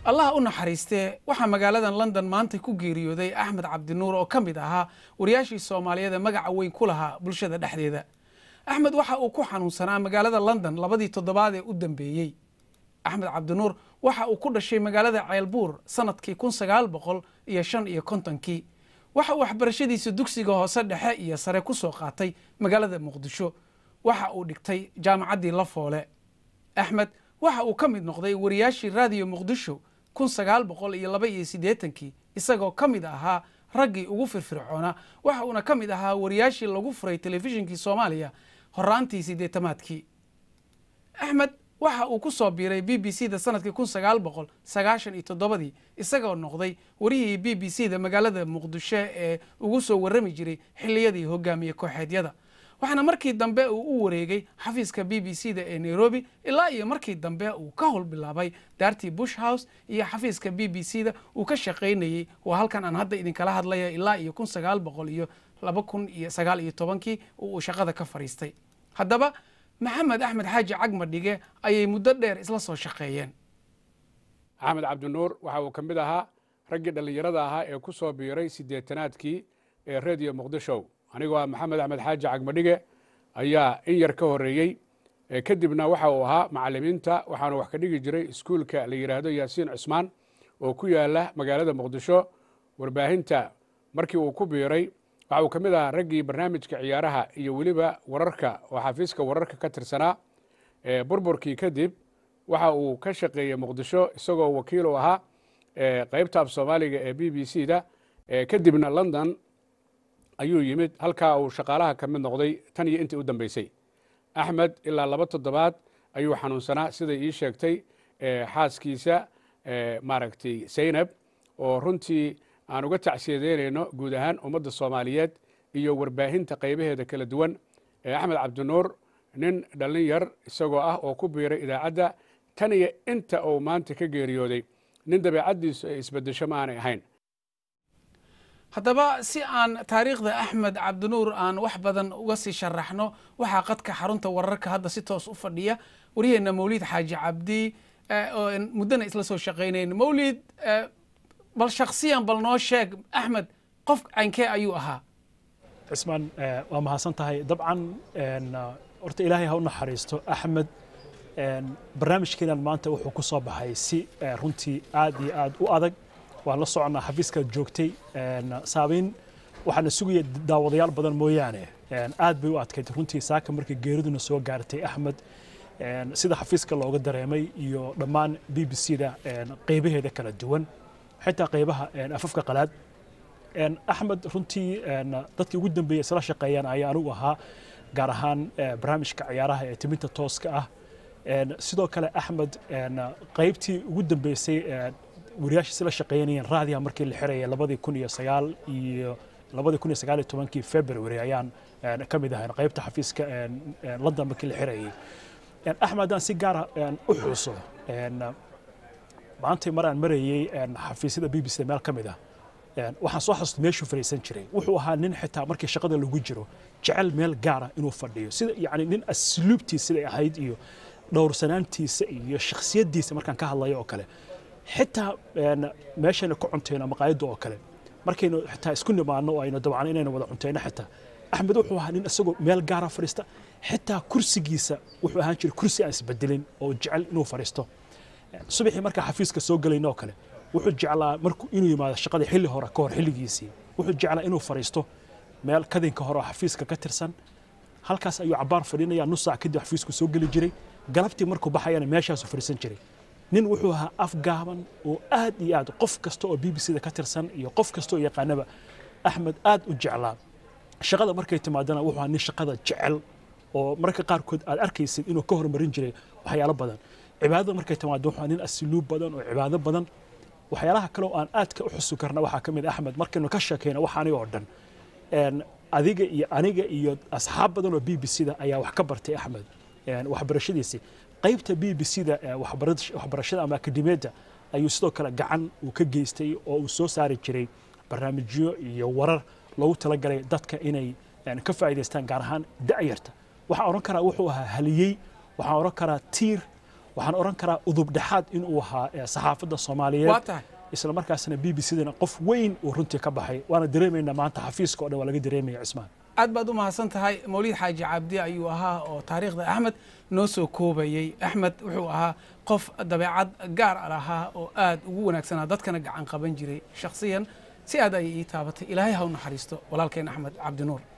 allah u naxariistee waxaa magaaladan london maanta ku geeriyooday axmed cabdinuur oo ka mid ahaa wariyaashii soomaaliyeed ee magaca weyn ku lahaa bulshada dhexdeeda axmed waxa uu ku xanuunsanaa magaalada london labadii toddobaad ee u dambeeyey axmed cabdinuur waxa uu ku dhashay magaalada ceelbuur sanadkii kun sagaal boqol iyo shan iyo kontonkii waxa uu waxbarashadiisa dugsiga hoose dhexe iyo sare ku soo qaatay magaalada muqdisho waxa uu dhigtay jaamacaddii lafoole axmed waxa uu ka mid noqday wariyaashii raadiyo muqdisho kun sagaal boqol iyo laba iyo siddeetankii isagoo ka mid ahaa raggii ugu firfircoonaa waxa uuna ka mid ahaa wariyaashii lagu furay telefishinkii soomaaliya horaantii siddeetamaadkii axmed waxa uu ku soo biiray b b c da sanadkii kun sagaal boqol sagaashan iyo toddobadii isagoo noqday warihii b b c da magaalada muqdisho ee ugu soo warrami jiray xilliyadii hogaamiye kooxeedyada waxaana markii dambe uu u wareegay xafiiska b b c da ee nairobi ilaa iyo markii dambe uu ka howl bilaabay daartii bush house iyo xafiiska b b c da uu ka shaqaynayey waa halkan aan hadda idinkala hadlaya ilaa iyo kun sagaal boqol iyo laba kun iyo sagaal iyo tobankii oo uu shaqada ka fadhiistay haddaba maxamed axmed xaaji cagma dhige ayay muddo dheer isla soo shaqeeyeen axmed cabdinuur waxa uu ka mid ahaa raggii dhallinyarada ahaa ee ku soo biiray siddeetanaadkii ee rediyo muqdisho anigoo ah maxamed axmed xaaji cagmadhige ayaa in yar ka horreeyey kadibna waxa uu ahaa macallimiinta waxaanu wax ka dhigi jiray iskuulka la yidhaahdo yaasiin cusmaan oo ku yaala magaalada muqdisho warbaahinta markii uu ku biiray waxa uu ka mid ahaa raggii barnaamijka ciyaaraha iyo weliba wararka oo xafiiska wararka ka tirsanaa burburkii kadib waxa uu ka shaqeeyey muqdisho isagoo wakiil u ahaa qaybta af soomaaliga ee b b c da kadibna london ayuu yimid halkaa uu shaqaalaha ka mid noqday tan iyo intii u dambeysay axmed ilaa laba toddobaad ayuu xanuunsanaa siday ii sheegtay xaaskiisa maaragtay zaynab oo runtii aan uga tacsiyadeynayno guud ahaan ummadda soomaaliyeed iyo warbaahinta qaybaheeda kala duwan axmed cabdinuur nin dhallin yar isagoo ah oo ku biiray idaacadda tan iyo inta uu maanta ka geeriyooday nin dabeecaddiisu ay isbeddesho ma aanay ahayn haddaba si aan taariikhda axmed cabdinuur aan wax badan uga sii sharaxno waxaa qadka xarunta wararka hadda si toos u fadhiya waryaheena mawlid xaaji cabdi oo muddana isla soo shaqaynayn mawlid bal shaksiyan bal noo sheeg axmed qof caynkee ayuu ahaa cismaan waa mahadsan tahay dabcan horta ilaahay ha u naxariisto axmed barnaamijkeenan maanta wuxuu ku soo baxay si runtii aad iyo aad u adag waan la soconnaa xafiiskaad joogtay saabayn waxaana sugaya daawadayaal badan mooyaane aad bay u adkayd runtii saaka markii geeriduna soo gaartay axmed sida xafiiska looga dareemay iyo dhammaan b b c da qaybaheeda kala duwan xitaa qaybaha afafka qalaad axmed runtii dadkii ugu dambeeyey isla shaqeeyaan ayaa anigu ahaa gaar ahaan barnaamijka ciyaaraha ee timinta tooska ah sidoo kale axmed qaybtii ugu dambeysay wariyaasha isla shaqeynayeen raadiga markii la xirayay labadii kun iyo sagaal iyo labadii kun iyo sagaal iyo tobankii february ayaan ka mid ahayn qaybta xafiiska london markii la xirayay axmed haddaan si gaara u xuso maantay mar aan marayey xafiisyada b b c meel ka mid ah waxaan soo xasuustay meeshuu fadhiisan jiray wuxuu ahaa nin xitaa markii shaqada lagu jiro jecel meel gaara inuu fadhiyo sida yacni nin asluubtiisa siday ahayd iyo dhowrsanaantiisa iyo shakhsiyaddiisa markaan ka hadlayo oo kale xitaa meeshayna ku cuntayno maqaayadda oo kale markaynu xitaa isku nimaano oo aynu dabcan inaynu wada cuntayno xitaa axmed wuxuu ahaa nin isagoo meel gaara fadhiista xitaa kursigiisa wuxuu ahaan jiray kursi aan isbedelin oo jecel inuu fadhiisto subaxii markaa xafiiska soo gelayno oo kale wuxuu jeclaa markuu inuu yimaado shaqada xilli hore ka hor xilligiisii wuxuu jeclaa inuu fadhiisto meel kadinka hore oo xafiiska ka tirsan halkaas ayuu cabaar fadhinaya nus saac kadib xafiisku soo geli jiray galabtii markuu baxayana meeshaasuu fadhiisan jiray nin wuxuu ahaa afgaaban oo aad iyo aad qof kasta oo b b c da ka tirsan iyo qof kasta oo yaqaanaba axmed aad u jeclaa shaqada markay timaadana wuxuu ahaa nin shaqada jecel oo mararka qaarkood aad arkaysid inuu ka hormarin jiray waxyaalo badan cibaadada markay timaado wuxuu ahaa nin asluub badan oo cibaado badan waxyaalaha kale oo aan aadka u xusu karna waxaa ka mid axmed markaynu ka sheekayno wax aniga oo dhan adiga iyo aniga iyo asxaab badan oo b b c da ayaa wax ka bartay axmed waxbarashadiisii qaybta b b c da waxbarashada ama akademiyadda ayuu sidoo kale gacan uu ka geystay oo uu soo saari jiray barnaamijyo iyo warar loogu talagalay dadka inay ka faa'iidaystaan gaar ahaan da'yarta waxaan odhan karaa wuxuu ahaa haliyey waxaan odhan karaa tiir waxaan oran karaa udub dhexaad inuu ahaa ee saxaafadda soomaaliyeed waa tahay isla markaasna b b c-dana qof weyn uu runtii ka baxay waana dareemaynaa maanta xafiiska oo dhan waa laga dareemaya cismaan aad baad u mahadsan tahay mawlid xaaji cabdi ayuu ahaa oo taariikhda axmed noo soo koobayey axmed wuxuu ahaa qof dabeecad gaar a lahaa oo aad ugu wanaagsanaa dadkana gacan qaban jiray shakhsiyan si aad ayay ii taabatay ilaahay ha u naxariisto walaalkeen axmed cabdinuur